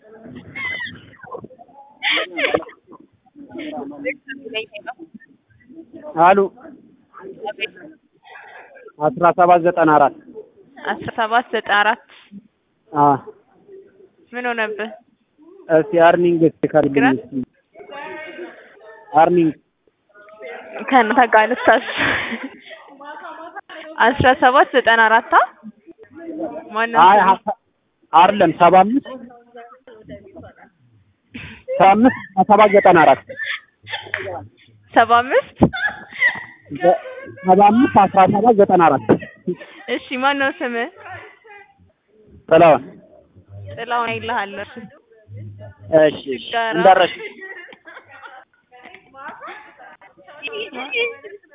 አሉ አስራ ሰባት ዘጠና አራት አስራ ሰባት ዘጠና አራት አ ምን ሆነብህ? እስቲ አርኒንግ እስቲ አርኒንግ ከእናንተ ጋር ልታስ አስራ ሰባት ዘጠና አራት አ ማነው አይ ስሙ? ሀሳ- አይደለም ሰባ አምስት ሰባ አምስት ሰባት ዘጠና አራት ሰባ አምስት ሰባ አምስት አስራ ሰባት ዘጠና አራት እሺ ማነው ስምህ? ጥላውን ጥላውን አይልሃለሁ። እሺ እሺ እንዳረሽ